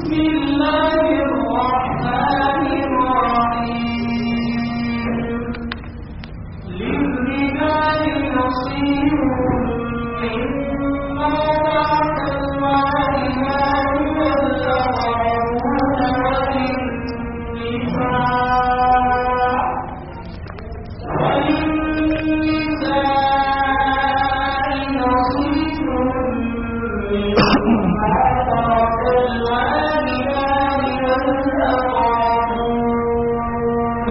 الله الرحمن الرحيم للرجال نصيب مما ترك الوالدان والأقربون وللنساء وللنساء نصيب مما ترك الوالدان والأقربون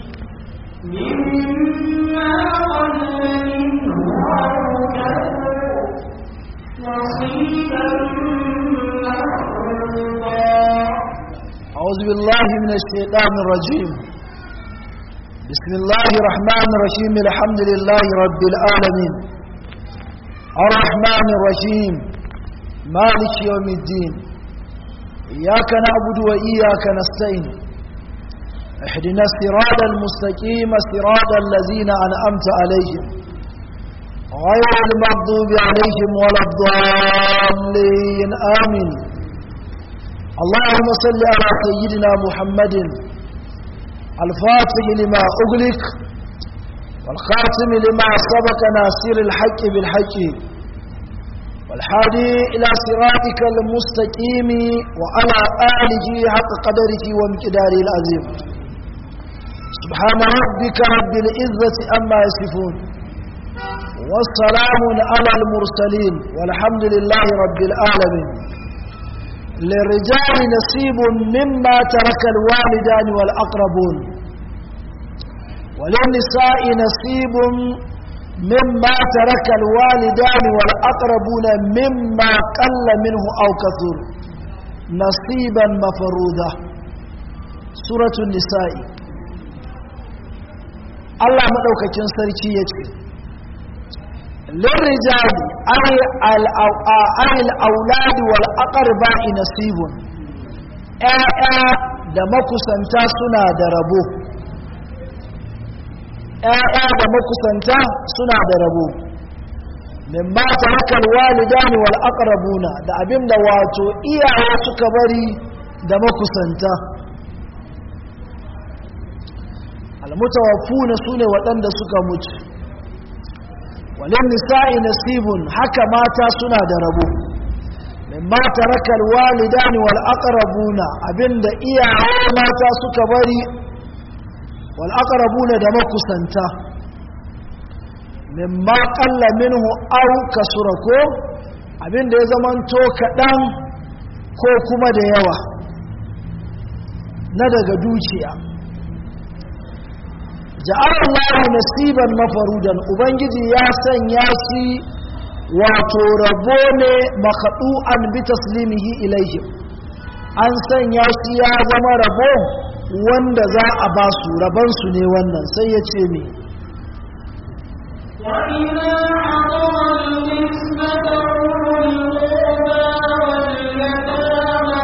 مما قل منه أو كثر نصيبا مفروضا أعوذ بالله من الشيطان الرجيم بسم الله الرحمن الرحيم الحمد لله رب العالمين الرحمن الرحيم مالك يوم الدين إياك نعبد وإياك نستعين اهدنا الصراط المستقيم صراط الذين أنعمت عليهم غير المغضوب عليهم ولا الضالين آمين اللهم صل على سيدنا محمد الفاتح لما أغلق والخاتم لما سبق ناصر الحق بالحق والحادي إلى صراطك المستقيم وعلى آله حق قدره وامتداره العظيم سبحان ربك رب العزة أما يصفون والسلام على المرسلين والحمد لله رب العالمين للرجال نصيب مما ترك الوالدان والأقربون وللنساء نصيب مما ترك الوالدان والأقربون مما قل منه أو كثر نصيبا مفروضا سورة النساء الله مدوكاكين سركي يتكي للرجال أي الأولاد والأقرباء نصيب ‘ya'ya da makusanta suna da rabo ‘ya'ya da makusanta suna da rabo min ba ta hakan walidani wal aqrabuna da abinda wato iyaye suka bari da makusanta almutawaffuna sune waɗanda suka mutu walin nisa'i nasibun haka mata suna da rabo mimma tarakal walidani wal aqrabuna abinda iyaye mata suka bari wal aqrabuna da makusanta mimma qalla minhu aw kasura ko abinda ya zamanto kaɗan ko kuma da yawa na daga dukiya ja'alallahu nasiban mafarudan ubangiji ya sanya shi wato rabo ne makadu'an bi taslimihi ilaihi an sanya shi ya zama rabo wanda za a ba su raban su ne wannan sai ya ce me وإذا حضر القسمة أولو القربى واليتامى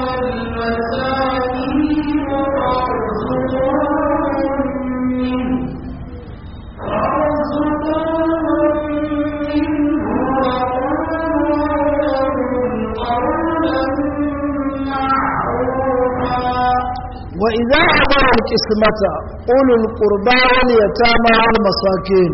والمساكين فارزقوهم منه فارزقوهم منه وقولوا لهم قولا معروفا وإذا حضر القسمة أولو القربى واليتامى والمساكين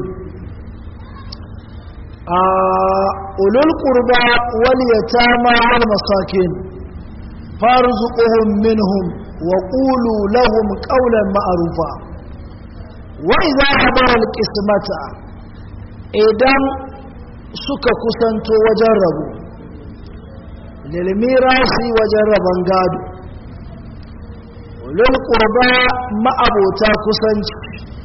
آه، أولو القربى واليتامى والمساكين فارزقهم منهم وقولوا لهم قولا معروفا وإذا حضر القسمة إذن suka kusanto wajen rabu lilmirasi wajen rabon gado lil qurba ma'abota kusanci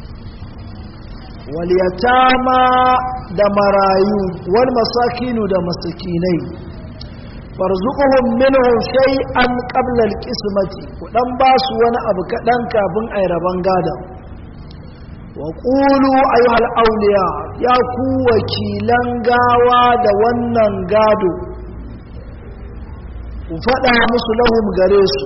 wal yatama da marayu wal masakinu da masakinai farzuquhum minhu shay'an qabla al qismati ku dan basu wani abu kadan kafin ay raban gado wa qulu ayyuhal awliya ya ku wakilan gawa da wannan gado ku faɗa musu lahum gare su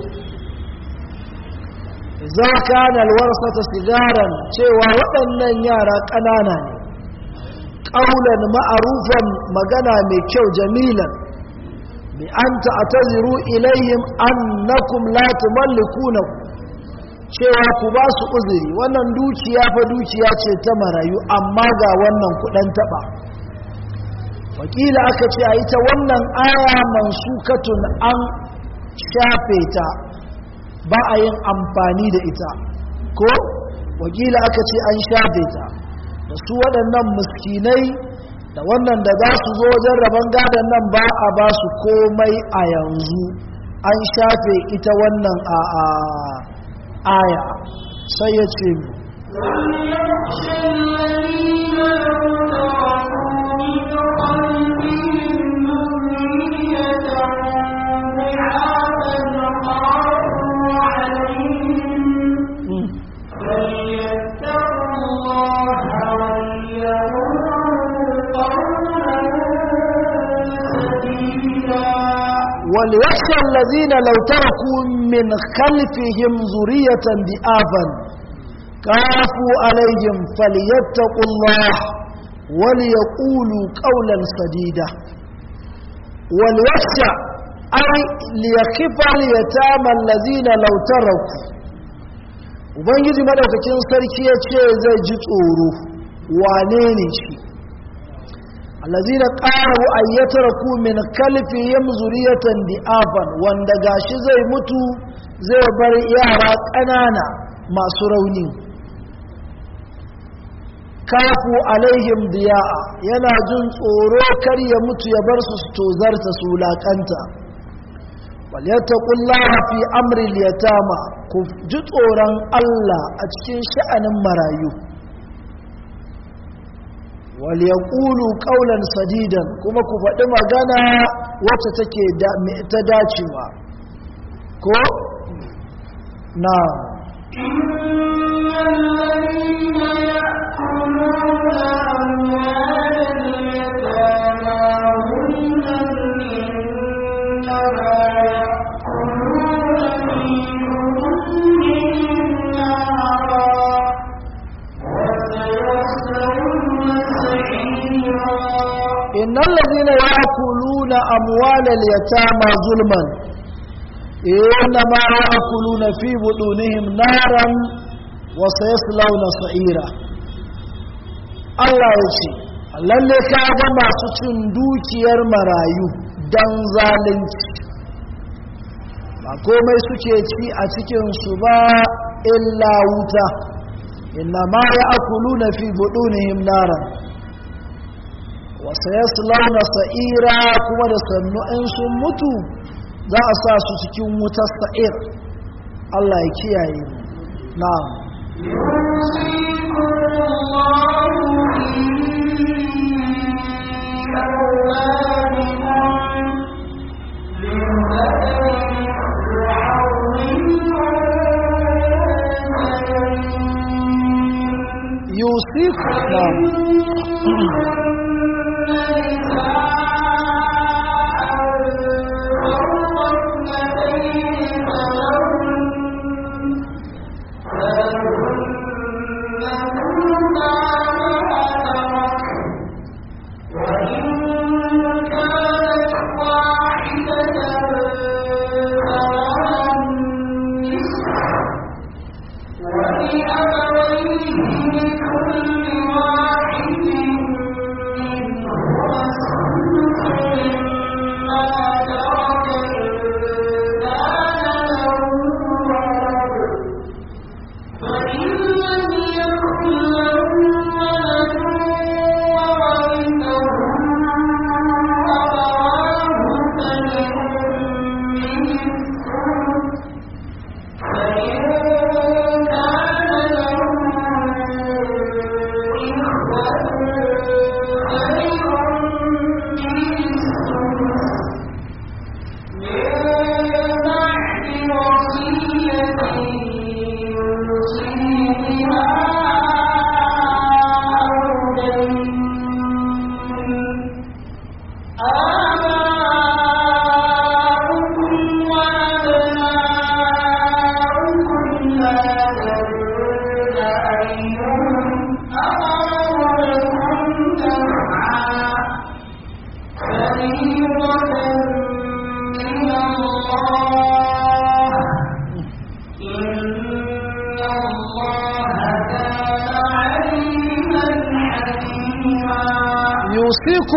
za ka na alwarsata sigaran cewa waɗannan yara ƙanana ne ƙaunar ma'arufan magana mai kyau jamilan bi an ta'taziru ilayhim annakum la tumallikuna cewa ku ba su uzuri wannan dukiya fa dukiya ce ta marayu amma ga wannan kudan taba wakila aka ce a ita wannan aya mansukatun an shafe ta ba a yin amfani da ita ko wakila aka ce an shafe ta da su waɗannan miskinai da wannan da za su zo wajen rabon gadon nan ba a ba su komai a yanzu an shafe ita wannan a aya sai ya ce mu وليخشى الذين لو تركوا من خلفهم ذرية ضعافا خافوا عليهم فليتقوا الله وليقولوا قولا سديدا وليخشى الذين لو تركوا من خلفهم ذرية ضعافا خافوا عليهم فليتقوا الله وليقولوا قولا سديدا وليخشى أي ليخف اليتامى الذين لو تركوا ubangiji madaukakin sarki ya ce zai ji tsoro wane ne shi allazina qalu ay yatraku min kalfihim zuriyatan di'afan wanda gashi zai mutu zai bar yara ƙanana masu rauni kafu alaihim diya'a yana jin tsoro kar ya mutu ya bar su su tozarta su laƙanta walyattaqullaha fi amri al-yatama ku ji tsoron Allah a cikin sha'anin marayu waliyaqulu qawlan sadidan kuma ku faɗi magana wacce take ta dacewa ko na إن الذين يأكلون أموال اليتامى ظلما إنما يأكلون في بطونهم نارا وسيصلون سعيرا innal ladhina ya'kuluna amwalal yatama zulman innama ya'kuluna fi budunihim naran wa sayaslawna sa'ira Allah ya ce lalle ka ga masu cin dukiyar marayu dan zalunci ba komai suke ci a cikin su ba illa wuta innama ya'kuluna fi budunihim naran wasu ya launa sa'ira kuma da sannu in sun mutu za a sa su cikin wutar sa'ir Allah ya kiyaye mu na يوصيكم الله في أولادكم للذكر مثل حظ الأنثيين yusiku na ولأبويه لكل واحد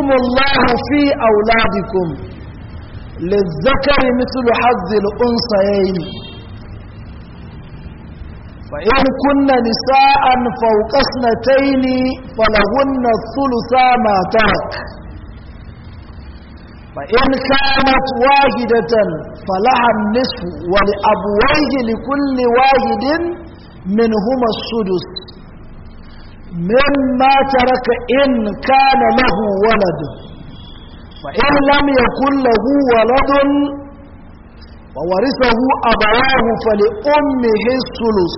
الله في أولادكم للذكر مثل حظ الأنثيين فإن كن نساء فوق اثنتين فلهن الثلثا ما ترك فإن كانت واحدة فلها النصف ولأبويه لكل واحد منهما السدس مما ترك إن كان له ولد فإن لم يكن له ولد وورثه أبواه فلأمه الثلث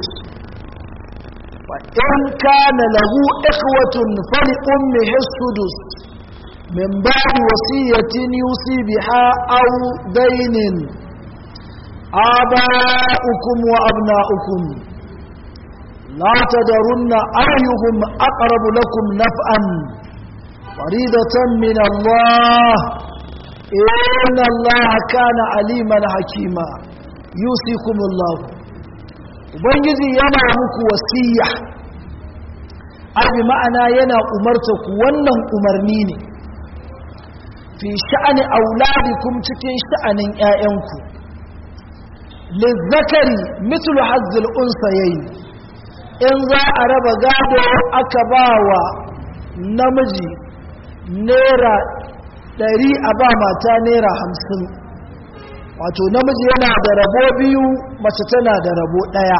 وإن كان له إخوة فلأمه السدس من بعد وصية يوصي بها أو دين آباؤكم وأبناؤكم لا تدرن أيهم أقرب لكم نفعا فريدة من الله إن الله كان عليما حكيما يوصيكم الله ubangiji yana muku wasiya abi ma'ana yana umarta ku wannan umarni ne fi sha'ani auladikum cikin sha'anin ƴaƴanku lizzakari mithlu hazzil unsayayn in za a raba gado aka bawa namiji naira ɗari a ba mata naira hamsin wato namiji yana da rabo biyu mace tana da rabo ɗaya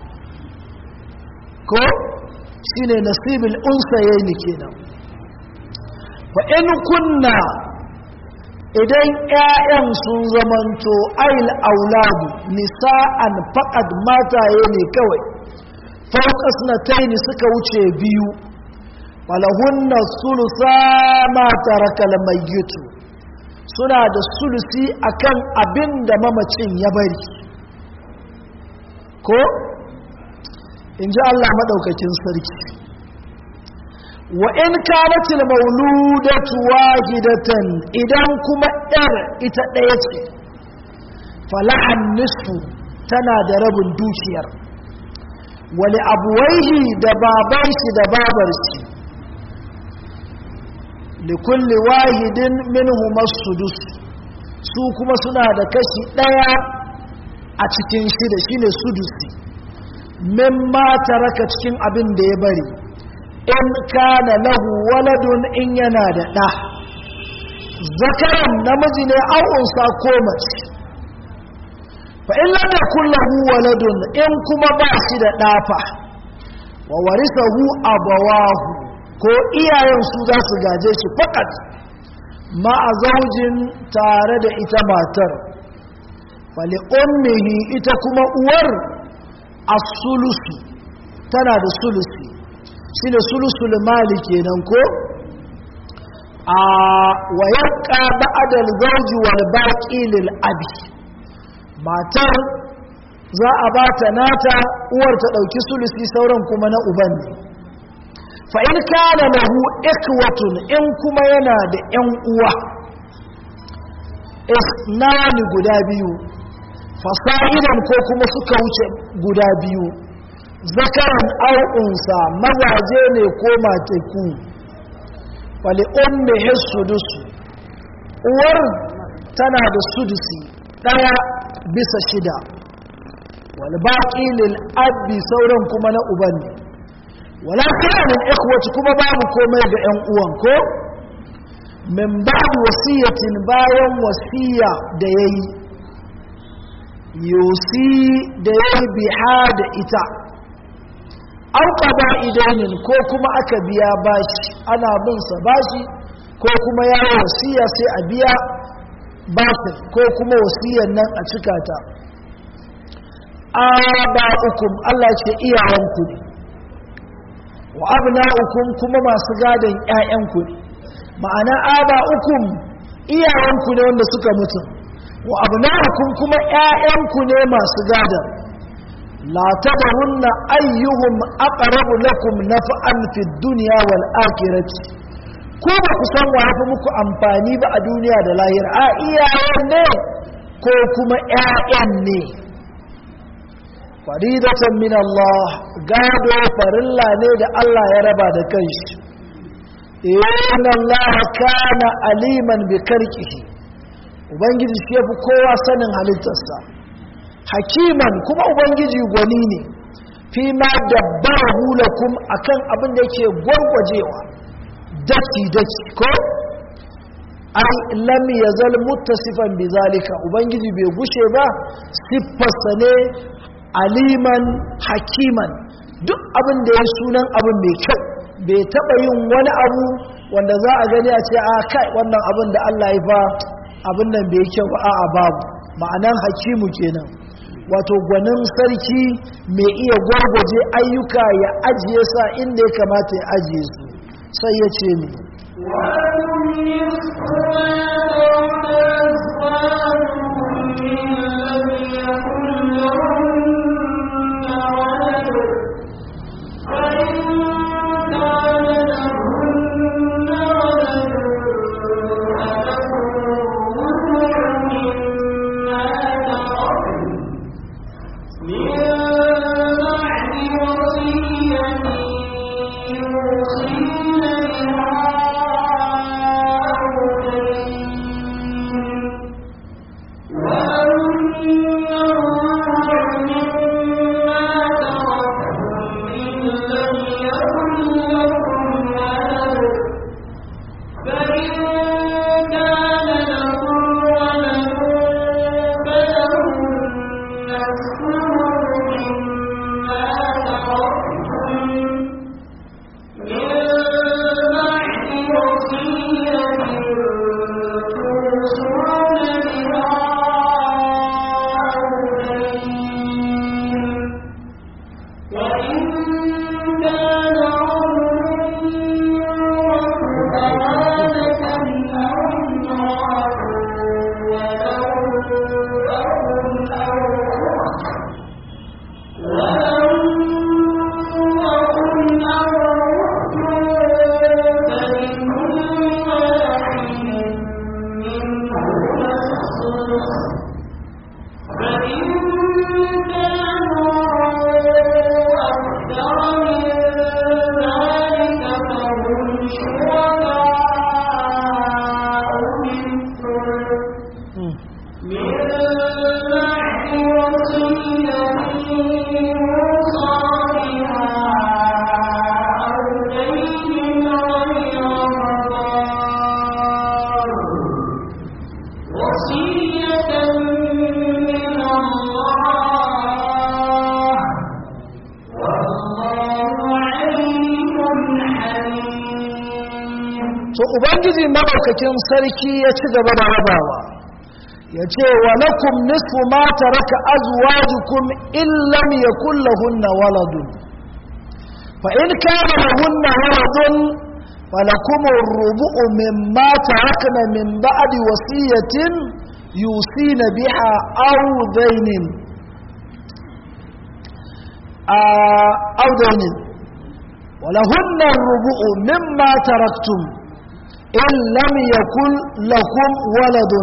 ko shi ne nasibin unsaye ne kenan fa in kunna idan 'ya'yan sun zamanto ail auladu nisa'an faƙad mataye ne kawai faukas na taini suka wuce biyu falahunna sulusa ma tarakal mayyitu suna da sulusi akan abin da mamacin ya bari ko in ji Allah maɗaukakin sarki wa in kanatil mauludatu wahidatan idan kuma yar ita ɗaya ce falahan nisfu tana da rabin dukiyar wali abuwaihi da babar shi da babar shi likulli wahidin minhu masudus su kuma suna da kashi ɗaya a cikin shida shine sudusi mimma taraka cikin abin da ya bari in kana lahu waladun in yana da ɗa zakaran namiji ne au'unsa ko mace fa in lam yakul lahu waladun in kuma ba shi da ɗafa wa warisahu abawahu ko iyayen su za su gaje shi fakat ma a zaujin tare da ita matar fali ummihi ita kuma uwar as-sulusu tana da sulusi shi ne sulusul mali kenan ko a wayarka ba'adal zauji wal baqi lil abi matar za a ba ta nata uwar ta dauki sulusi sauran kuma na uban ne fa in kana lahu ikwatun in kuma yana da yan uwa isnani guda biyu fasa'idan ko kuma suka wuce guda biyu zakaran au'unsa mazaje ne ko mateku wali umme sudusu uwar tana da sudusi ɗaya bisa shida wal baƙi lil abbi sauran kuma na uban ne wala kanin ikhwati kuma babu komai ga ƴan uwan ko min ba'd wasiyatin bayan wasiya da yayi yusi da yayi biha da ita auka ba idanin ko kuma aka biya bashi ana bin sa bashi ko kuma ya wasiya sai a biya bashi ko kuma wasiyar nan a cika ta aba'ukum Allah ce iyayenku ne wa abna'ukum kuma masu gadon ƴaƴanku ne ma'ana aba'ukum iyayenku ne wanda suka mutu wa abna'ukum kuma ƴaƴanku ne masu gadon la tadrunna ayyuhum aqrabu lakum naf'an fid dunya wal akhirati ko ba ku san wa fi muku amfani ba a duniya da lahira a iyayen ne ko kuma ƴaƴan ne faridatan min Allah gado farilla ne da Allah ya raba da kanshi inna Allah kana aliman bi karkihi ubangiji shi yafi kowa sanin halittarsa hakiman kuma ubangiji gwani ne fi ma dabbarahu lakum akan abin da yake gwargwajewa daki daki ko ai lam yazal muttasifan bizalika ubangiji bai gushe ba siffarsa ne aliman hakiman duk abin da ya sunan abin mai kyau bai taba yin wani abu wanda za a gani a ce a kai wannan abin da Allah ya fa abin nan bai kyau ba a babu ma'anan hakimu kenan wato gwanin sarki mai iya gwargwaje ayyuka ya ajiye sa inda ya kamata ya ajiye su sai ya ce ne to ubangiji madaukakin sarki ya ci gaba da rabawa ya ce wa lakum nisfu ma taraka azwajukum in lam yakul lahunna waladun fa in kana lahunna waladun falakum ar-rubu'u mimma tarakna min ba'di wasiyatin yusina biha aw dainin aw dainin ولهن الربع مما تركتم إن لم يكن لكم ولد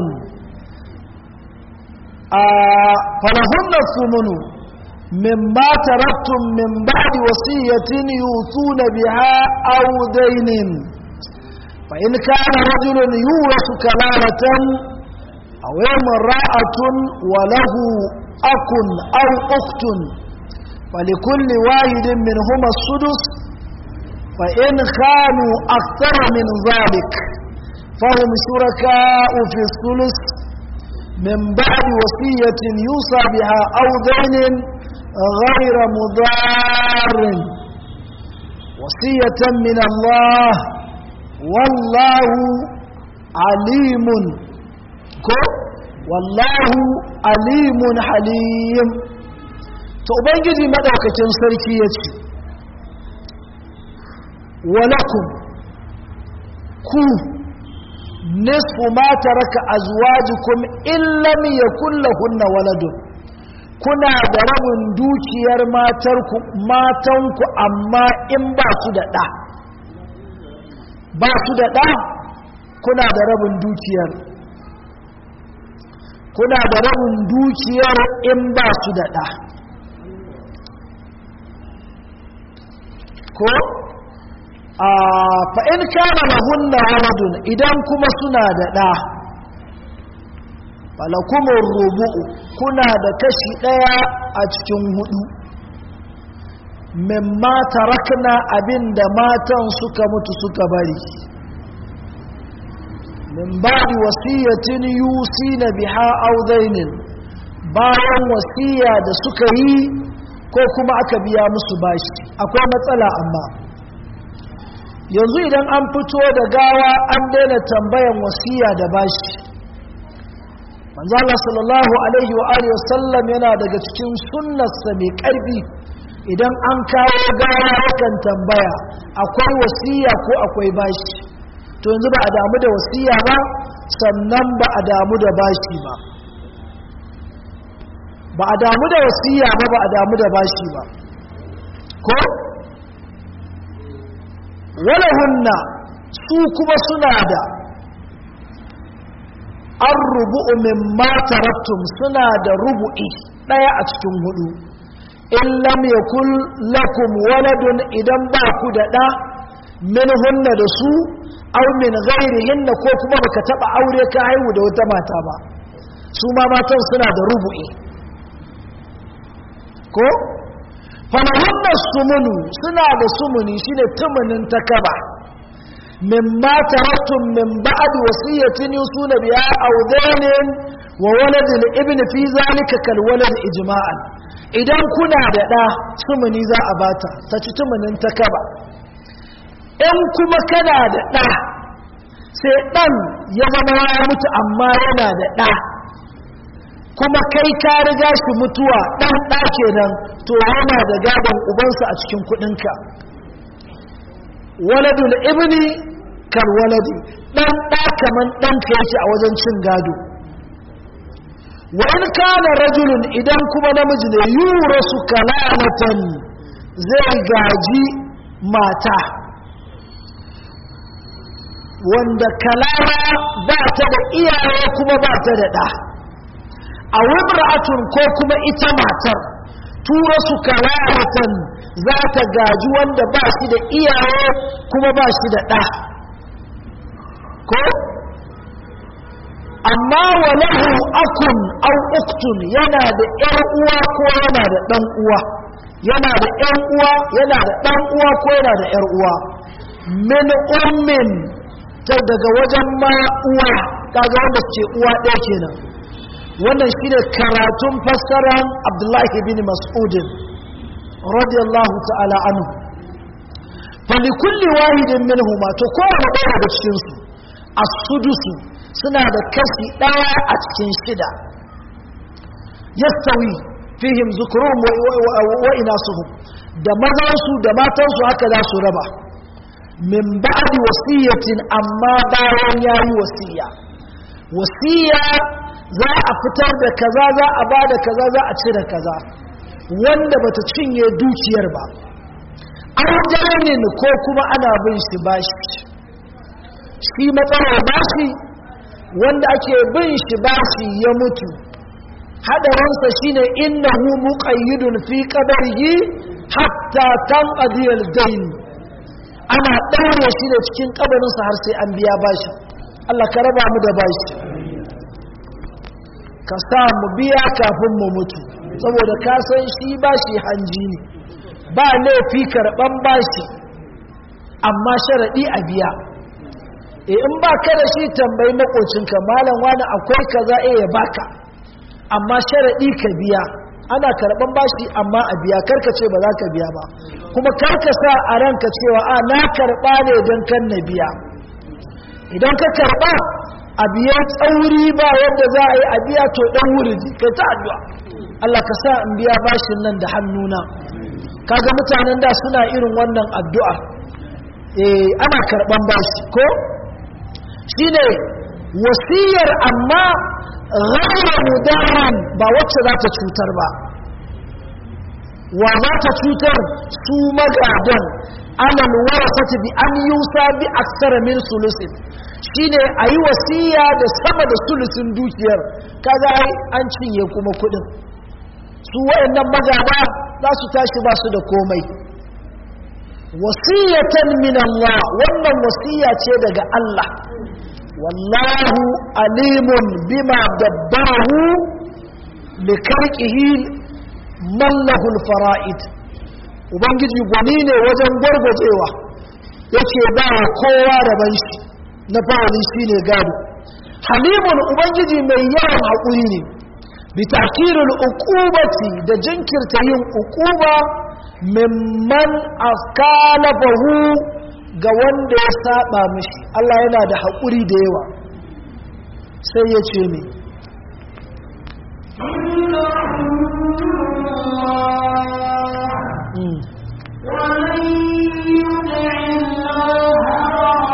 آه فلهن الثمن مما تركتم من بعد وصية يوصون بها أو دين فإن كان رجل يورث كلالة أو امرأة وله أك أو أخت فلكل واحد منهما السدس فإن كانوا أكثر من ذلك فهم شركاء في الثلث من بعد وصية يوصى بها أو دين غير مضار وصية من الله والله عليم والله عليم حليم to ubangiji madaukakin sarki ya ce walakum ku nisfu ma taraka azwajukum in lam yakul lahunna waladun kuna da rabin dukiyar matarku matanku amma in ba su da ɗa ba su da ɗa kuna da rabin dukiyar kuna da rabin dukiyar in ba su da ɗa ko a fa'in kana lahunna waladun idan kuma suna da ɗa falakumin rubu'u kuna da kashi ɗaya a cikin hudu mimma tarakna abin da matan suka mutu suka bari min ba'di wasiyatin yusina biha aw dainin bayan wasiya da suka yi ko kuma aka biya musu bashi akwai matsala amma yanzu idan an fito da gawa an daina tambayan wasiya da bashi manzo Allah sallallahu alaihi wa alihi wasallam yana daga cikin sunnarsa mai karfi idan an kawo gawa yakan tambaya akwai wasiya ko akwai bashi to yanzu ba a damu da wasiya ba sannan ba a damu da bashi ba ba a damu da wasiya ba ba a damu da bashi ba ko walahunna su kuma suna da an rubu'u min taraktum suna da rubu'i ɗaya a cikin hudu in lam yakul lakum waladun idan ba ku da ɗa min hunna da su aw min ghairihinna ko kuma baka taba aure ka haihu da wata mata ba su ma matan suna da rubu'i ko falahunna sumunu suna da sumuni shine tumunin takaba mimma taraktum min ba'd wasiyatin yusuna biha aw dainin wa walad al-ibn fi zalika kal walad ijma'an idan kuna da da sumuni za a bata ta ci tumunin takaba in kuma kana da da sai dan ya zama ya mutu amma yana da da kuma kai ka riga shi mutuwa ɗan ɗa kenan to yana da gadon ubansa a cikin kuɗinka waladul ibni kal waladi ɗan ɗa kaman ɗanka yake a wajen cin gado wa in kana rajulun idan kuma namiji ne yurasu kalamatan zai gaji mata wanda kalama ba ta da iyaye kuma ba ta da ɗa a wimra'atun ko kuma ita matar tura su kalamatan za ta gaji wanda ba shi da iyaye kuma ba shi da ɗa ko amma walahu akun au uktun yana da ƴar uwa ko yana da ɗan uwa yana da ƴan uwa yana da ɗan uwa ko yana da ƴar uwa min ummin ta daga wajen ma uwa kaga wanda ce uwa ɗaya kenan wannan shine karatun fassaran abdullahi bin mas'udin radiyallahu ta'ala anhu falikulli wahidin minhuma to kowane ɗaya daga cikinsu as-sudusu suna da kashi ɗaya a cikin shida yastawi fihim zukurum wa inasuhum da mazansu da matansu haka za su raba min ba'di wasiyatin amma bayan yayi wasiya wasiya za a fitar da kaza za a ba da kaza za a cire kaza wanda bata cinye dukiyar ba an ko kuma ana bin shi bashi shi matsalar bashi wanda ake bin shi bashi ya mutu hadarinsa shine innahu muqayyidun fi qadarihi hatta tanqadi al-dayn ana daure shi da cikin kabarinsa har sai an biya bashi Allah ka raba mu da bashi ka sa mu biya kafin mu mutu saboda ka san shi bashi hanji ne ba laifi karban bashi amma sharadi a biya e in ba ka da shi tambayi makocinka malam wani akwai kaza eh ya baka amma sharadi ka biya ana karban bashi amma a biya karka ce ba za ka biya ba kuma karka sa a ranka cewa a na karba ne don kan na biya idan ka karba a biya tsauri ba yadda za a yi a biya to dan wuridi kai ta addu'a Allah ka sa in biya bashin nan da hannuna kaga mutanen da suna irin wannan addu'a eh ana karban bashi ko shine wasiyar amma ghayra mudaran ba wacce za ta cutar ba wa za ta cutar su magadan alal warasati bi an yusa bi aksara min sulusin shine ayi wasiya da sama da sulusin dukiyar kaga ai an cinye kuma kudin su wayannan magada za su tashi ba su da komai wasiyatan min Allah wannan wasiya ce daga Allah wallahu alimun bima dabbarahu likarqihi mallahul fara'id ubangiji gwani ne wajen gwargwajewa yake ba kowa rabon shi na fa'ali shine gado halimun ubangiji mai yawan haƙuri ne bi takirul uqubati da jinkirta yin uquba mimman askalabahu ga wanda ya saba mishi Allah yana da haƙuri da yawa sai ya ce ne ومن يطع الله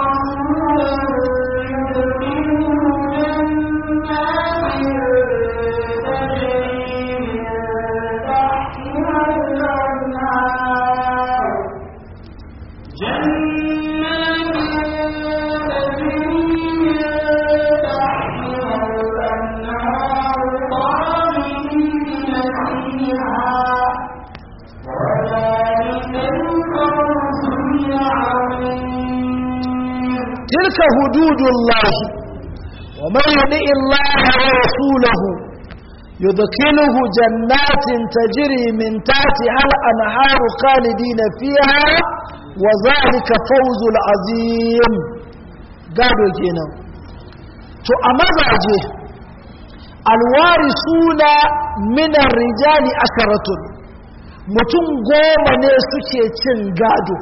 تلك حدود الله ومن يطع الله ورسوله يدخله جنات تجري من تحتها الأنهار خالدين فيها وذلك فوز العظيم قالوا كنا تو أمزاجه الوارثون من الرجال أشرة mutum goma ne suke cin gado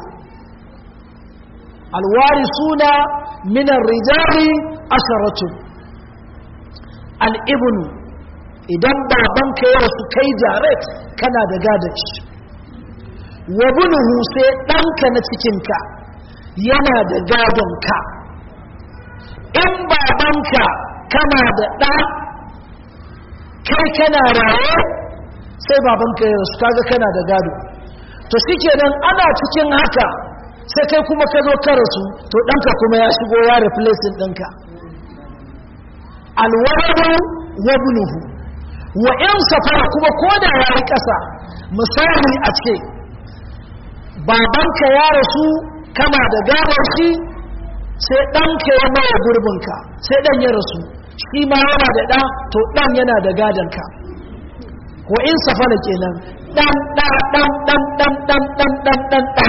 alwarisuna minan rijali asharatu al'ibnu idan babanka ya rasu kai direct kana da gadon shi wa bunuhu sai ɗanka na cikinka yana da gadonka in babanka kana da ɗa kai kana raye sai babanka ya rasu kaga kana da gado to shi kenan ana cikin haka sai kai kuma ka zo ka rasu to ɗanka kuma ya shigo ya replacing ɗinka alwaradu wa bunuhu wa in safara kuma ko da ya yi ƙasa misali a ce babanka ya rasu kana da gadon shi sai ɗanka ya maye gurbinka sai ɗan ya rasu shi ma yana da ɗa to ɗan yana da gadonka wa in safara kenan ɗan ɗa ɗan ɗan ɗan ɗan ɗan ɗan ɗan ɗa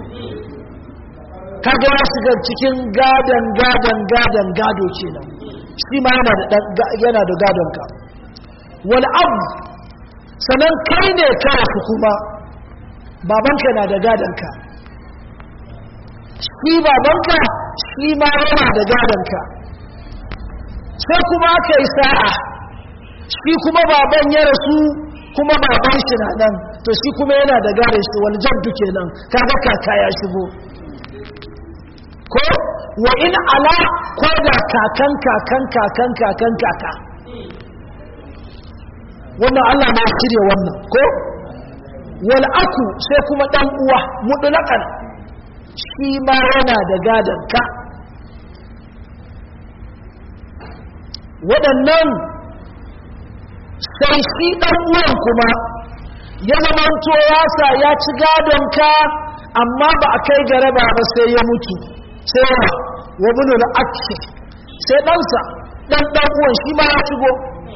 kaga ya shiga cikin gadon gadon gadon gado kenan shi ma yana da yana da gadon ka wal abu sanan kai ne ka su kuma babanka na da gadon ka shi babanka shi ma yana da gadon ka sai kuma aka yi sa'a shi kuma baban ya rasu kuma baban shi na nan to shi kuma yana da gadon shi wal jaddu kenan kaga kaka ya shigo ko wa in ala ko da kakan kakan kakan kakan kaka wannan Allah na shirya wannan ko wal aku sai kuma dan uwa mutlaqan shi ma yana da gadan ka waɗannan sai shi dan uwan kuma ya zamanto ya sa ya ci gadon ka amma ba a kai garaba ba sai ya mutu sai wa bunu da ake sai ɗansa ɗan ɗan uwan shi ma ya shigo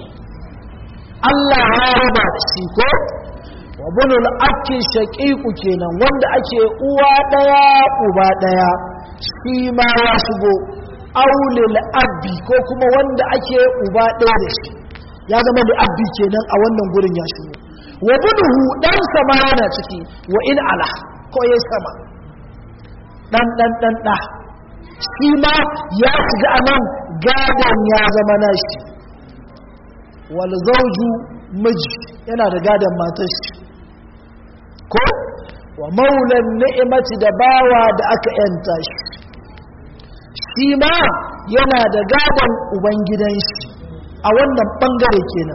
Allah ya raba da shi ko wa bunu da ake shaƙiƙu kenan wanda ake uwa ɗaya uba ɗaya shi ma ya shigo aulil abbi ko kuma wanda ake uba ɗaya da shi ya zama da abbi kenan a wannan gurin ya shigo wa bunuhu ɗansa ma yana ciki wa in ala ko ya sama ɗan ɗan ɗan ɗa shi ma ya shiga a nan gadon ya zama nashi wal zauju miji yana da gadon matar shi ko wa maulan ni'imati da bawa da aka yanta shi shi ma yana da gadon ubangidan shi a wannan bangare kenan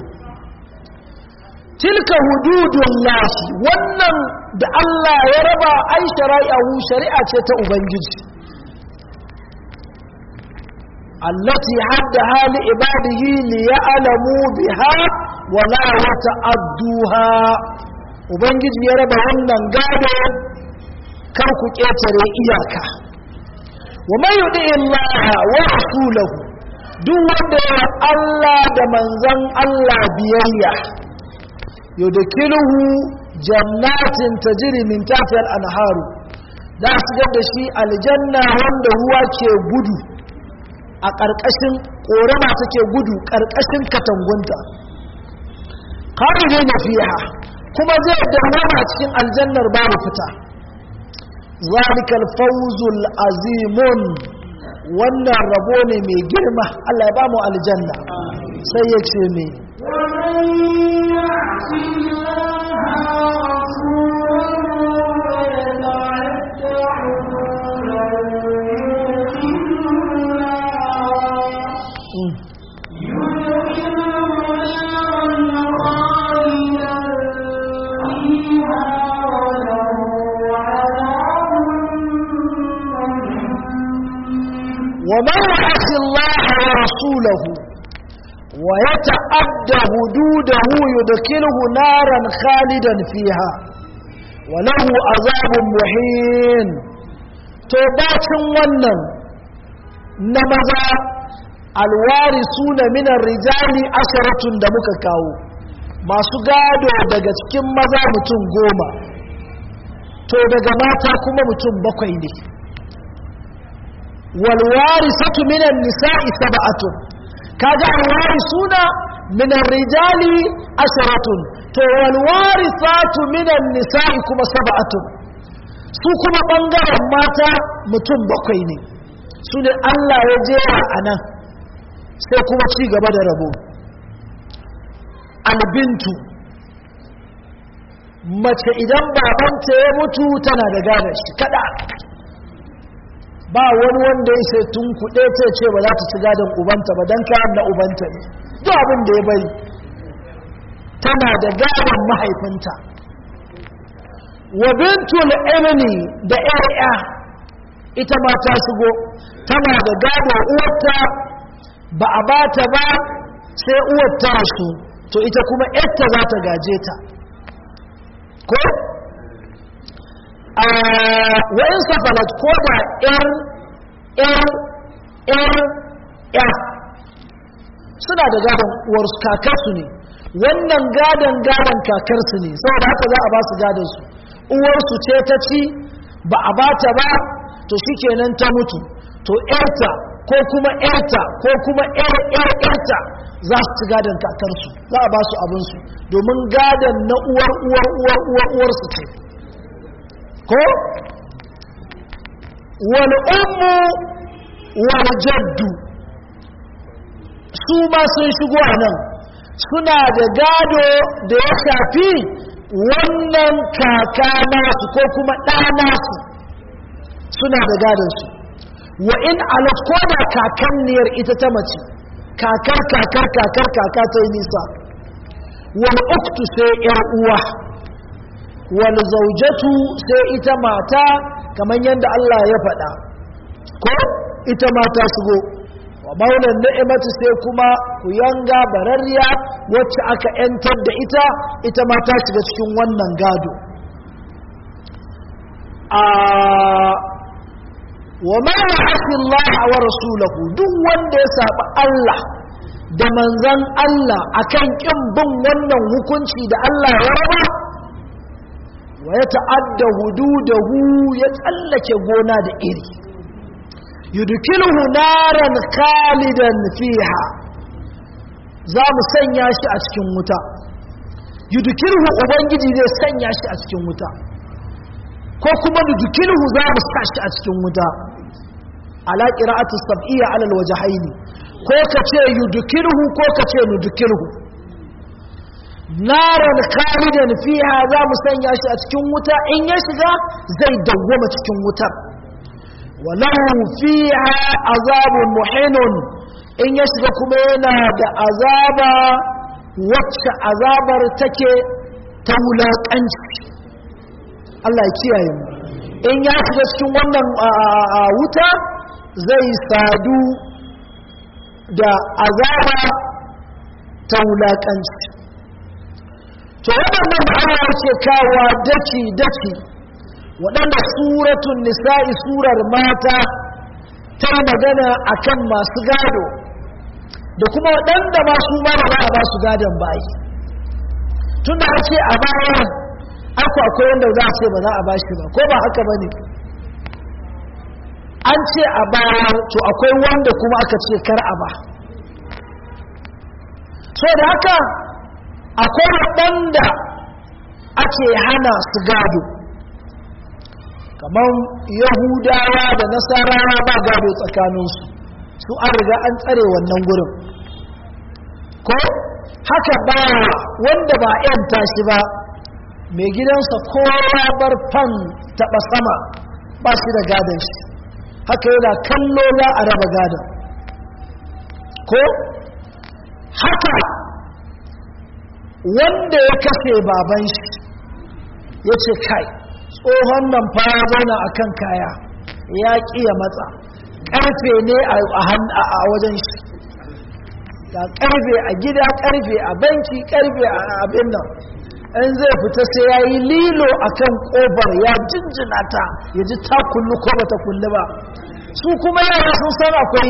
tilka hududun lahi wannan da Allah ya raba ai shari'ahu shari'a ce ta ubangiji التي حدها لعباده ليعلموا بها ولا يتعدوها ubangiji ya raba wannan gado kar ku ƙetare iyaka wa man yudi illaha wa rasulahu duk wanda ya Allah da manzon Allah biyayya yudkiluhu jannatin tajri min tahtiha al-anharu da su da shi aljanna wanda ruwa ke gudu a ƙarƙashin ƙorama take gudu ƙarƙashin katangunta kawai ne fiha kuma zai dawama cikin aljannar babu fita zalikal fawzul azimun wannan rabo ne mai girma Allah ya ba mu aljanna sai ya ce me ومن يعص الله ورسوله ويتعد حدوده يدخله نارا خالدا فيها وله عذاب مهين to bacin wannan na maza alwari suna minar rijali asharatun da muka kawo masu gado daga cikin maza mutum goma to daga mata kuma mutum bakwai ne والوارثة من النساء سبعة كذا الوارثون من الرجال عشرة تو والوارثات من النساء كما سبعة su kuma ɓangaren mata mutum bakwai ne su ne Allah ya jera a nan sai kuma ci gaba da rabo albintu mace idan babanta ya mutu tana da gada shi kada ba wani wanda ya sai tun kuɗe ta ce ba za ta ci gadon ubanta ba don kayan na ubanta ne duk abin da ya bari tana da gadon mahaifinta wa bintul ilmi da ƴaƴa ita ma ta shigo tana da gado uwarta ba a bata ba sai uwar ta rasu to ita kuma ƴarta za ta gaje ta ko wa'in safalat ko da ‘yar ‘yar ‘yar ‘yar suna da gadon uwarsu kakarsu ne wannan gadon gadon kakarsu ne saboda haka za a ba su gadonsu uwarsu ce ta ci ba a bata ba to shi kenan ta mutu to ‘yarta ko kuma ‘yarta ko kuma ‘yar ‘yar ‘yarta za su ci gadon kakarsu za a ba su abinsu domin gadon na uwar uwar uwar uwar uwarsu ce ko wal ummu wal jaddu su ma sun shigo a nan suna da gado da ya shafi wannan kaka nasu ko kuma ɗa nasu suna da gadonsu wa in alat ko da kakanniyar ita ta mace kakar kakar kakar kaka ta yi nisa wal uktu sai yar uwa wal zaujatu sai ita mata kamar yadda Allah ya faɗa ko ita mata shigo wa maulan ni'imatu sai kuma ku yanga bararriya wacce aka yantar da ita ita ma ta shiga cikin wannan gado a wa ma ya'si Allah wa rasulahu duk wanda ya saba Allah da manzan Allah akan kin bin wannan hukunci da Allah ya raba wa ya ta'adda hududahu ya tsallake gona da iri yudkilhu naran khalidan fiha za mu sanya shi a cikin wuta yudkilhu ubangiji zai sanya shi a cikin wuta ko kuma yudkilhu za mu sa shi a cikin wuta ala qira'atu sab'iyya ala alwajhaini ko ka ce yudkilhu ko ka ce nudkilhu naran khalidan fiha za mu sanya shi a cikin wuta in ya shiga zai dawwama cikin wutar walahu fiha azabun muhinun in ya shiga kuma yana da azaba wacce azabar take ta wulaƙanci Allah ya kiyaye mu in ya shiga cikin wannan wuta zai sadu da azaba ta wulaƙanci to waɗannan Allah ce kawa daki daki waɗanda suratun nisa'i surar mata ta magana akan masu gado da kuma waɗanda ba su ma ba a ba su gadon bayi tun da ce a baya aku akwai wanda za a ce ba za a ba shi ba ko ba haka ba ne an ce a baya to akwai wanda kuma aka ce kar a ba so da haka akwai waɗanda ake hana su gado kamar yahudawa da nasarawa ba gado tsakaninsu su an riga an tsare wannan gurin ko haka ba wanda ba yan tashi ba mai gidansa kowa bar fan taɓa sama ba shi da gadon shi haka yana kallo za a raba gadon ko haka wanda ya kashe baban shi ya ce kai tsohon nan fara zauna a kan kaya ya ƙiya matsa ƙarfe ne a wajen shi ga ƙarfe a gida ƙarfe a banki ƙarfe a abin nan in zai fita sai ya yi lilo a kan ƙofar ya jinjina ta ya ji ta kullu ko ba ta kullu ba su kuma yara sun san akwai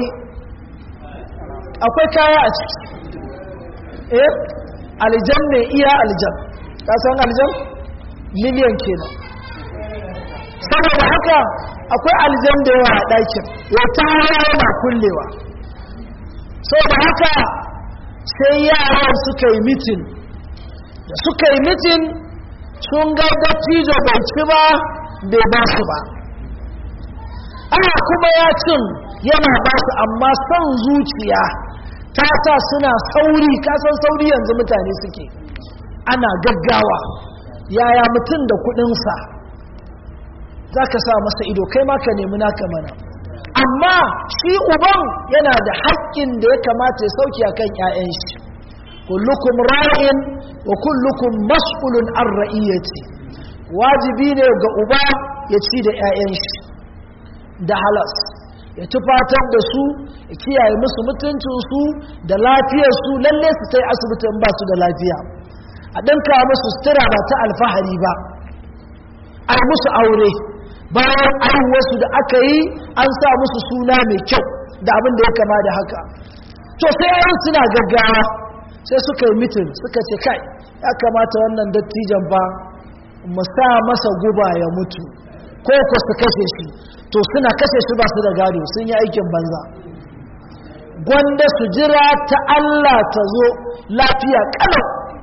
akwai kaya a ciki eh aljan ne iya aljan ka san aljan miliyan kenan saboda haka akwai aljan da yawa a ɗakin ya ta yana kullewa saboda haka sai yaran suka yi mitin da suka yi mitin sun ga dattijo bai ci ba bai ba su ba ana kuma ya cin yana ba su amma son zuciya ta sa suna sauri kasan sauri yanzu mutane suke ana gaggawa yaya mutum da kudinsa za ka sa masa ido kai ma ka nemi naka mana amma shi uban yana da haƙƙin da ya kamata ya sauki a kan 'ya'yan shi kullukum ra'in wa kullukum mas'ulun an ra'iyyati wajibi ne ga uba ya ci da 'ya'yan shi da halas ya tufatar da su ya kiyaye musu mutuncinsu da lafiyarsu lalle su ta yi asibitin ba su da lafiya a ɗinka musu sutura ba ta alfahari ba a musu aure bayan aihuwarsu da aka yi an sa musu suna mai kyau da abin da ya kama da haka to sai yayin suna gaggawa sai suka yi mitin suka ce kai ya kamata wannan dattijan ba mu sa masa guba ya mutu ko ku su kashe shi to suna kashe shi ba su da gado sun yi aikin banza gwanda su jira ta Allah ta zo lafiya kalau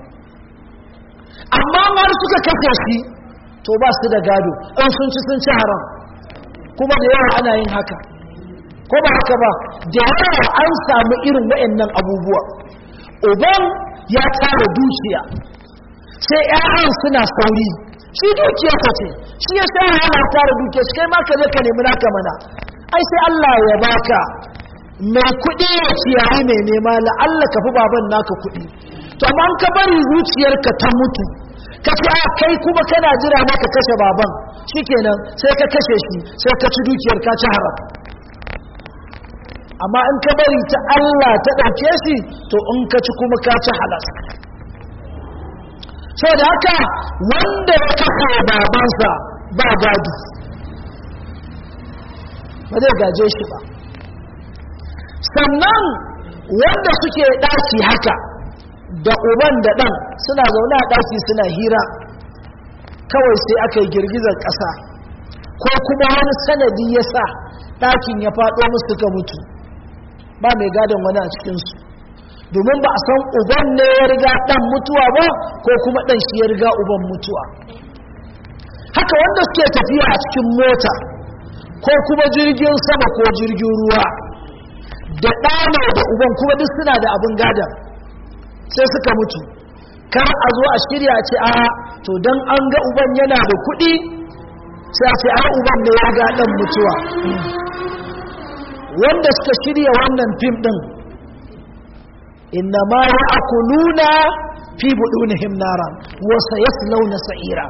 amma har suka kashe shi to ba su da gado in sun ci sun ci haram kuma da yawa ana yin haka ko ba haka ba da yawa an samu irin waɗannan abubuwa uban ya tara dukiya sai 'ya'yan suna sauri shi dukiya ka ce shi ya sa hana tara dukiya shi kai ma ka je ka nemi naka mana ai sai Allah ya baka mai kuɗi ya ciyayi mai nema la'alla ka fi baban naka kuɗi to amma ka bari zuciyarka ta mutu ka ce a kai kuma kana jira ma ka kashe baban shikenan sai ka kashe shi sai ka ci dukiyar ka ci haram amma in ka bari ta Allah ta ɗauke shi to in ka ci kuma ka ci halas da haka wanda ya kafa babansa ba gado ba zai gaje shi ba sannan wanda suke ɗaki haka da uban da ɗan suna zaune a ɗaki suna hira kawai sai aka yi girgizar ƙasa ko kuma wani sanadi ya sa ɗakin ya faɗo musu suka mutu ba mai gadon wani a cikinsu domin ba a san uban ne ya riga ɗan mutuwa ba ko kuma ɗan shi ya riga uban mutuwa haka wanda suke tafiya a cikin mota ko kuma jirgin sama ko jirgin ruwa da ɗana da uban kuma duk suna da abin gadon sai suka mutu kar a zo a shirya ce a to don an ga uban yana da kuɗi sai a ce a uban ne ya ga ɗan mutuwa wanda suka shirya wannan fim ɗin inna ma ya akuluna fi buɗunihim nara wasa ya launa sa'ira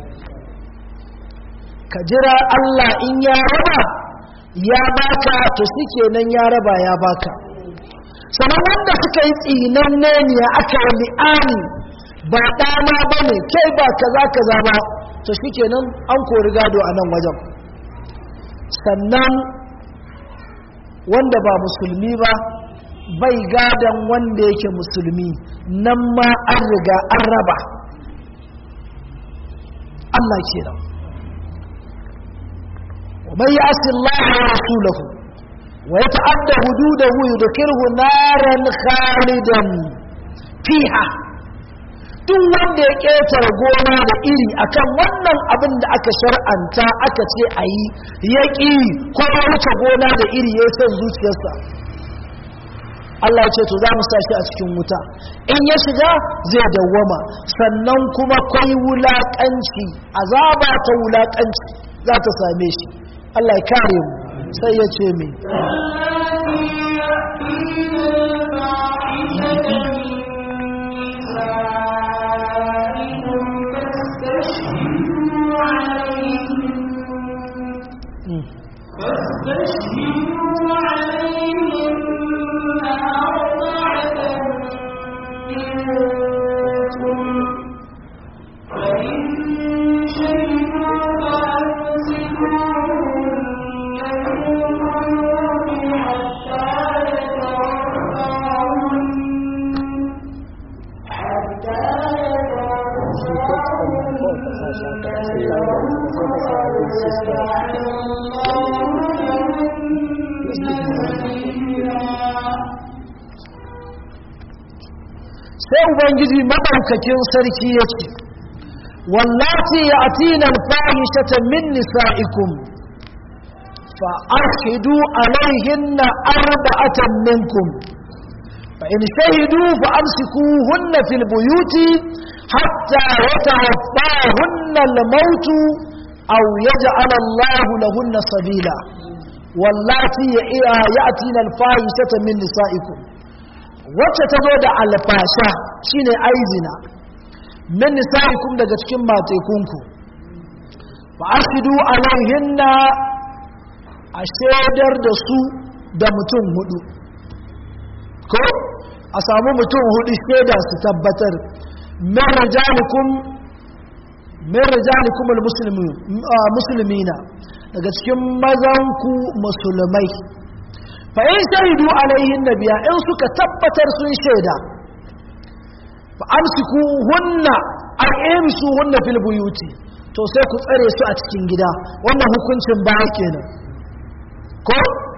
ka jira Allah in ya raba ya baka to suke nan ya raba ya baka sannan wanda suka yi tsinan ne aka yi li'ani ba ɗana ba ne kai ba kaza kaza ba to shikenan an kori gado a nan wajen sannan wanda ba musulmi ba bai gadon wanda yake musulmi nan ma an riga an raba Allah kenan ومن يعص الله ورسوله ويتعدى حدوده يدخله نارا خالدا فيها duk wanda ya ƙetare gona da iri akan wannan abin da aka shar'anta aka ce a yi ya ƙi ko ya wuce gona da iri ya san zuciyarsa Allah ce to za mu sa shi a cikin wuta in ya shiga zai dawwama sannan kuma kwai wulaƙanci azaba ta wulaƙanci za ta same shi Allah ya kare mu sai ya ce mai فاستشهدوا عليهن أربعة منكم فإن شهدوا فأمسكوهن في البيوت حتى يتوفاهن حتى sai ubangiji maɗaukakin sarki ya ce wallati ya atina alfahishata min nisa'ikum fa arhidu alaihinna arba'atan minkum fa in shahidu fa amsikuhunna fil buyuti hatta yatawaffahunna al-maut aw yaj'al Allah lahunna sabila wallati ya atina alfahishata min nisa'ikum wacce ta zo da alfasha shine aizina min nisa'ikum daga cikin matekunku fa ashidu alaihinna a shaidar da su da mutum hudu ko a samu mutum hudu shaida su tabbatar min rijalikum min rijalikum almuslimina daga cikin mazanku musulmai fa in shaidu alaihin nabiya in suka tabbatar sun shaida fa amsiku hunna an su hunna fil buyuti to sai ku tsare su a cikin gida wannan hukuncin ba kenan ko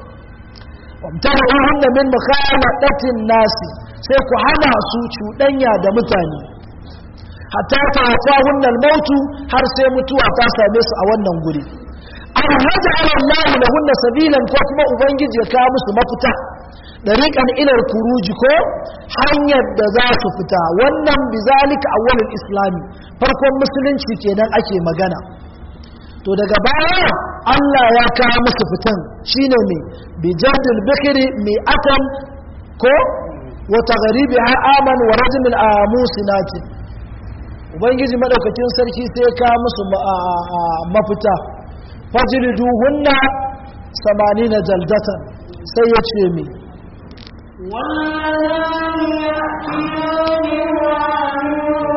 wamtara hunna min mukhalatatin nasi sai ku hana su cuɗanya da mutane hatta ta wafa hunnal mautu har sai mutuwa ta same su a wannan guri an haja Allah lahunna sabilan ko kuma ubangiji ya kawo musu mafita dariqan ilal kuruji ko hanyar da za su fita wannan bizalika awwalul islami farkon musulunci kenan ake magana to daga baya Allah ya kawo musu fitan shine me bi jaddil bikri mi atan ko wa taghribi aman wa rajmil amusinati ubangiji madaukakin sarki sai ya kawo musu mafita fajriduhunna 80 jaldatan sai ya ce me والذان يأتيان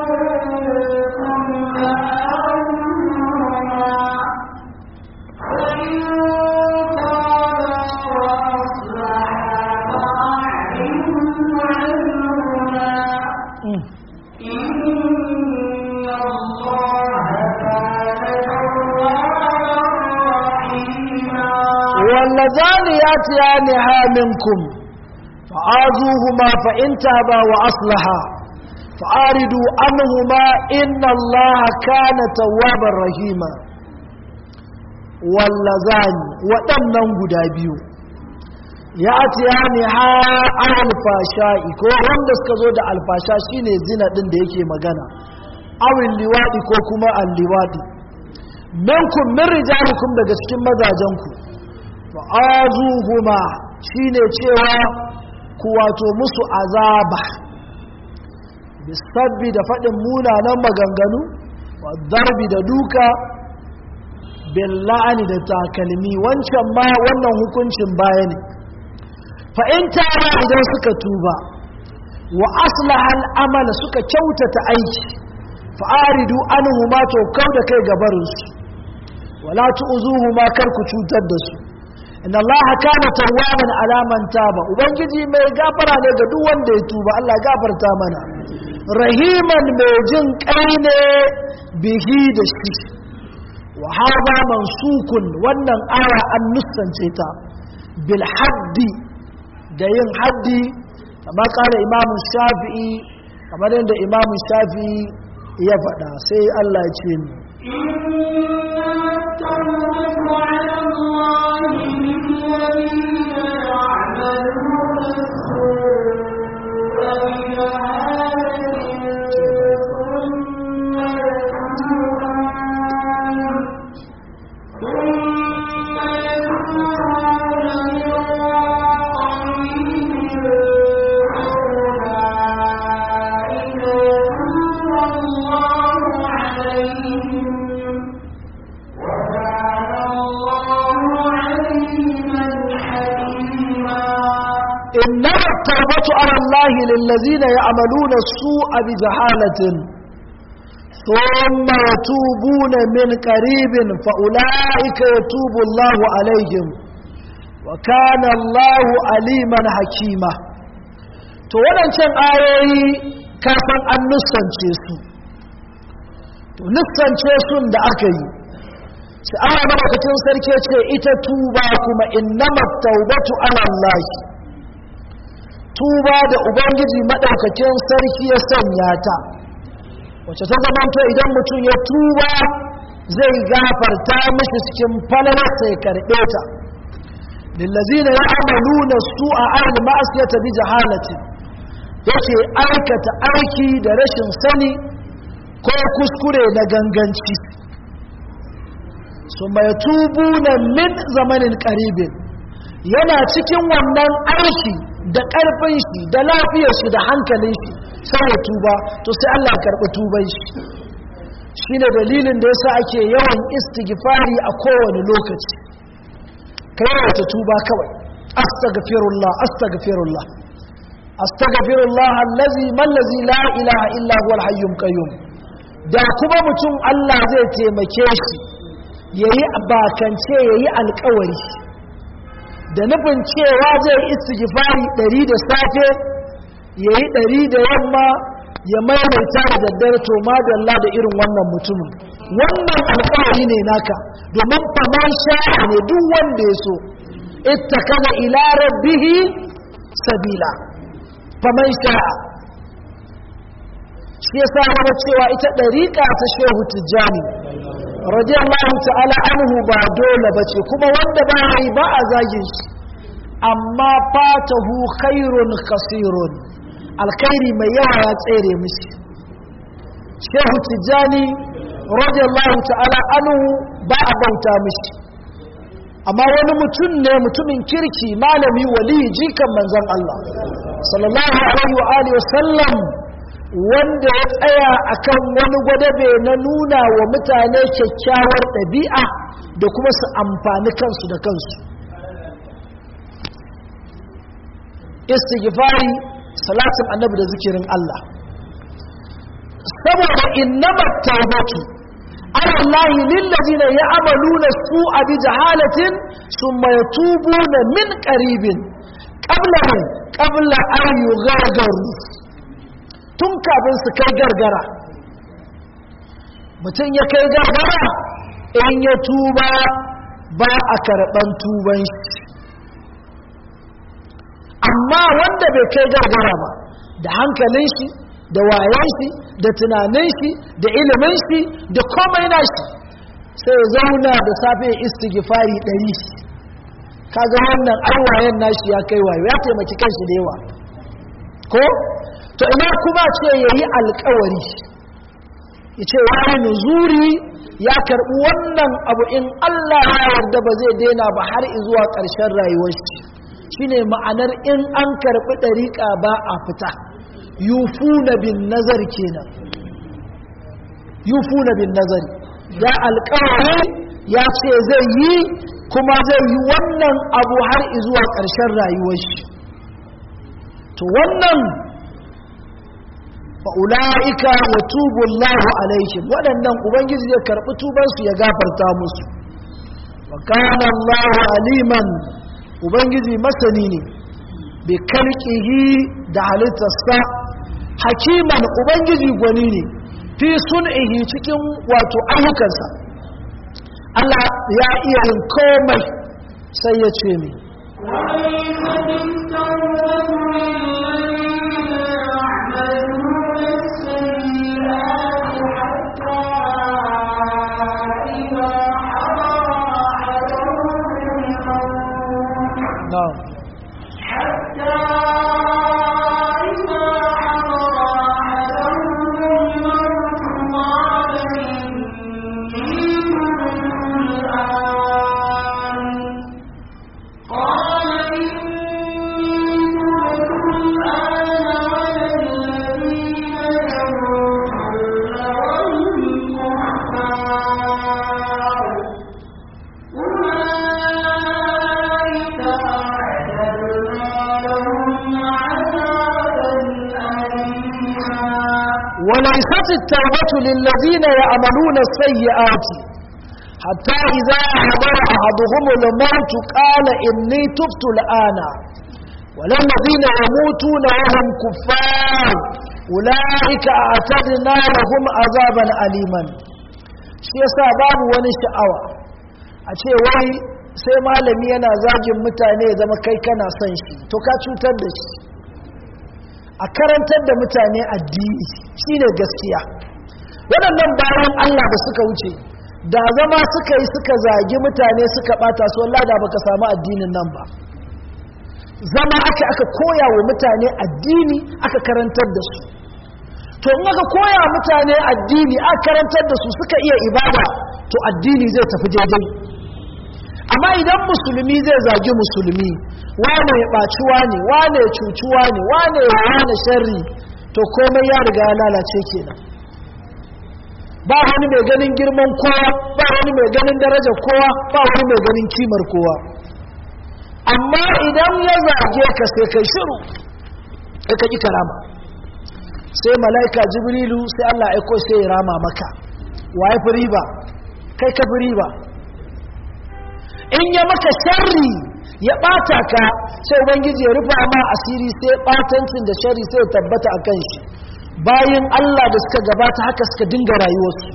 واللذان يأتيانها منكم فآذوهما فإن تابا وأصلحا فآردوا عنهما إن الله كان توابا رحيما واللذان waɗannan guda biyu ya atiya ne ha alfasha'i ko wanda suka zo da alfasha shine zina ɗin da yake magana awin liwaɗi ko kuma an liwaɗi minkum min rijalikum daga cikin mazajenku fa'azuhuma shine cewa ku wato musu azaba bisabbi da faɗin munanan maganganu wa darbi da duka billa'ani da takalmi wancan ma wannan hukuncin baya ne fa'in tara idan suka tuba wa aslahan amala suka kyautata aiki fa'aridu anhu ma to kau da kai gabarinsu wala tu'zuhu ma kar ku cutar da su inna allaha kana tawwaban ala man taba ubangiji mai gafara ne ga duk wanda ya tuba Allah ya gafarta mana rahiman mai jin kai ne bihi da shi wa hada mansukun wannan aya an nusance ta bil haddi da yin haddi kama kala imamu shafi'i kamar yadda imamu shafi'i ya faɗa sai Allah ya ce ni إنما التوبة على الله للذين يعملون السوء بجهالة ثم يتوبون ثم يتوبون من قريب فأولئك يتوب الله عليهم وكان الله عليما حكيما إنما التوبة على الله للذين يعملون السوء بجهالة ثم يتوبون من قريب فأولئك يتوب الله عليهم وكان الله عليما حكيما to waɗancan ayoyi kafin an nussance su to nussance sun da aka yi sai Allah madaukakin sarki ce ita tuba kuma innamat taubatu ala Allah tuba da ubangiji madaukakin sarki ya sanya ta wacce ta zamanto idan mutum ya tuba zai gafarta mishi cikin falalar sai karɓe ta lillazina ya'maluna su'a al ma'siyata bi jahalati yake aikata aiki da rashin sani ko kuskure na ganganci su mai tubuna min zamanin karibin yana cikin wannan aiki da ƙarfin shi da lafiyar shi da hankalin shi sai ya tuba to sai Allah ya karɓi tuban shi shine dalilin da yasa ake yawan istighfari a kowane lokaci kai wata tuba kawai astaghfirullah astaghfirullah astaghfirullah allazi man lazi la ilaha illa huwa al-hayyul qayyum da kuma mutum Allah zai taimake shi yayi bakance yayi alƙawari da nufin cewa zai istighfari 100 da safe yayi 100 da yamma ya maimaita da daddare to madalla da irin wannan mutumin wannan alƙawari ne naka domin faman sha'a ne duk wanda ya so ittakaza ila rabbihi sabila faman sha'a shi yasa mana cewa ita dariƙa ta shehu tijjani radiyallahu ta'ala anhu ba dole bace kuma wanda ba yi ba a zagin shi amma fatahu khairun kasirun alkhairi mai yawa ya tsere mishi shehu tijjani radiyallahu ta'ala anhu ba a bauta mishi amma wani mutum ne mutumin kirki malami wali jikan manzon Allah sallallahu alaihi wa alihi wa sallam wanda ya tsaya akan wani gwadabe na nuna wa mutane kyakkyawar ɗabi'a da kuma su amfani kansu da kansu istighfari salatin annabi da zikirin Allah saboda innama tawbatu ala Allah lillazina ya'maluna su'a bi jahalatin thumma yatubuna min qaribin qabla qabla an yughadaru tun kafin su kai gargara mutum ya kai gargara in ya tuba ba a karɓan tuban shi amma wanda bai kai gargara ba da hankalin shi da wayan shi da tunanin shi da ilimin shi da komai na shi sai ya zauna da safe ya istighfari ɗari kaga wannan aiwayen nashi ya kai wayo ya taimaki kanshi da yawa ko to ina kuma ce ya yi alkawari ya ce wani nuzuri ya karɓi wannan abu in Allah ya yarda ba zai daina ba har zuwa ƙarshen rayuwar shi shine ma'anar in an karɓi ɗariƙa ba a fita yufuna bin nazar kenan yufuna bin nazar ya alkawari ya ce zai yi kuma zai yi wannan abu har zuwa ƙarshen rayuwar shi to wannan fa ulaika yatubu Allahu alaihim waɗannan ubangiji zai karɓi tubansu ya gafarta musu wa kana Allahu aliman ubangiji masani ne bi kalqihi da halittarsa hakiman ubangiji gwani ne fi sun'ihi cikin wato ayyukansa Allah ya iya yin komai sai ya ce mi na'am وليست التوبة للذين يعملون السيئات حتى إذا حضر أحدهم الموت قال إني تبت الآن وللذين يموتون وهم كفار أولئك أعتدنا لهم عذابا أليما shi yasa babu wani sha'awa a ce wai sai malami yana zagin mutane ya zama kai kana son shi to ka cutar da shi a karantar da mutane addini shine gaskiya waɗannan bayan Allah da suka wuce da zama suka yi suka zagi mutane suka ɓata su wallah da baka samu addinin nan ba zama aka aka koya wa mutane addini aka karantar da su to in aka koya mutane addini aka karantar da su suka iya ibada to addini zai tafi daidai amma idan musulmi zai zagi musulmi wane ya ɓaci wane wane ya cuci wane wane ya wane sharri to komai ya riga ya lalace kenan ba wani mai ganin girman kowa ba wani mai ganin darajar kowa ba wani mai ganin kimar kowa amma idan ya zage ka sai kai shiru kai ka ƙi karama sai mala'ika jibrilu sai Allah aiko sai ya rama maka waye fi riba kai ka fi riba in ya maka sharri ya ɓata ka sai ubangiji ya rufa ma asiri sai ɓatancin da sharri sai ya tabbata a kan shi bayan Allah da suka gabata haka suka dinga rayuwarsu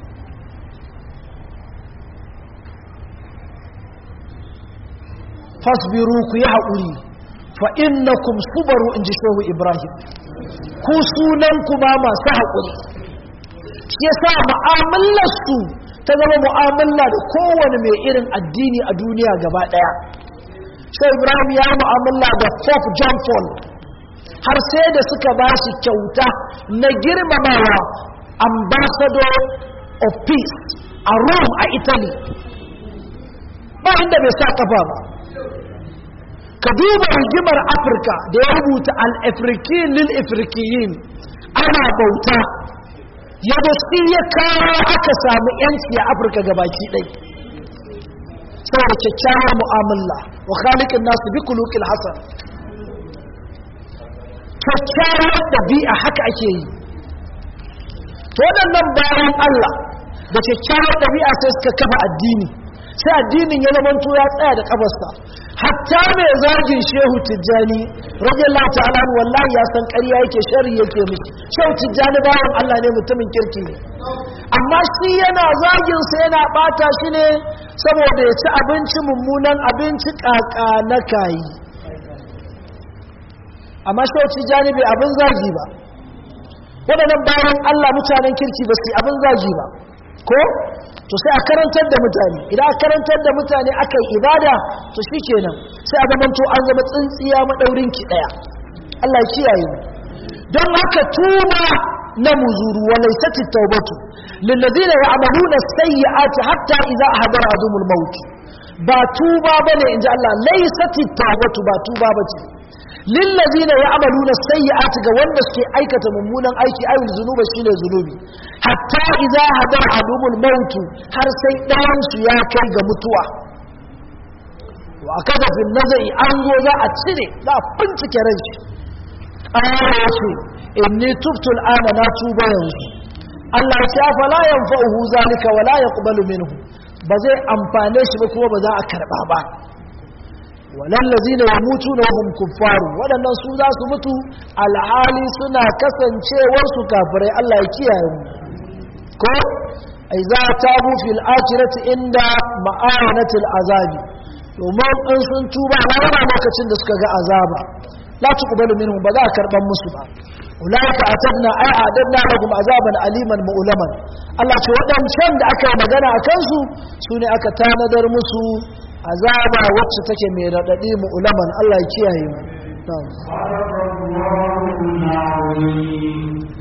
fasbiru ku yi haƙuri fa innakum subaru in ji shehu ibrahim ku sunan ku ba masu haƙuri shi yasa mu'amalarsu ta zama mu'amala da kowane mai irin addini a duniya gaba ɗaya shehu ibrahim ya mu'amala da pope john paul har sai da suka ba shi kyauta na girmamawa ambassador of peace a rome a italy ba inda bai sa kafa ba ka duba rigimar afirka da ya rubuta al-afrikin lil-afrikiyin ana bauta yadda shi ya kawo aka samu yanci a afirka gabaki ɗai saboda kyakkyawar mu'amala wa khaliqin nasu bi kuluqil hasan kyakkyawar ɗabi'a haka ake yi to waɗannan bayan Allah da kyakkyawar ɗabi'a sai suka kafa addini sai addinin ya zamanto ya tsaya da ƙafarsa hatta mai zagin shehu tijjani radiyallahu ta'ala wallahi ya san ƙarya yake shari yake miki shehu tijjani bayan Allah ne mutumin kirki ne amma shi yana zagin sa yana bata shi ne saboda ya ci abinci mummunan abinci kaka na kayi amma shehu tijjani bai abin zagi ba waɗannan bayan Allah mutanen kirki ba su abin zagi ba ko to sai a karantar da mutane idan a karantar da mutane aka yi ibada to shi kenan sai a zamanto an zama tsintsiya maɗaurin ki ɗaya Allah ya kiyaye mu don haka tuba na muzuru wa laysat at-taubatu lil ladina ya'maluna as-sayyi'ati hatta idza ahdara adumul maut ba tuba bane inji Allah laysat at-taubatu ba tuba bace lil ladina ya'maluna as-sayyi'ati ga wanda suke aikata mummunan aiki ayyul zunuba shine zunubi hatta idza hadara adumul maut har sai ɗayan su ya kai ga mutuwa wa kaza fil nazai an zo za a cire za a bincike ran shi ƙara ce inni tubtu al'ana na tuba yanzu Allah ya ce afala yanfa'uhu zalika wala yaqbalu minhu ba zai amfane shi ba kuma ba za a karba ba walal ladina yamutuna wa hum kuffaru wadannan su za su mutu alhali suna kasancewar su kafirai Allah ya kiyaye mu ko ai za tabu fil akhirati inda ma'anatil azabi domin in sun tuba na wani lokacin da suka ga azaba la tuqbalu minhum ba za a karban musu ba ulaika atadna ay adadna lahum azaban aliman mu'laman Allah ce wadancan da aka yi magana a kansu su ne aka tanadar musu azaba wacce take mai radadi mu'laman Allah ya kiyaye mu na'am صدق الله العظيم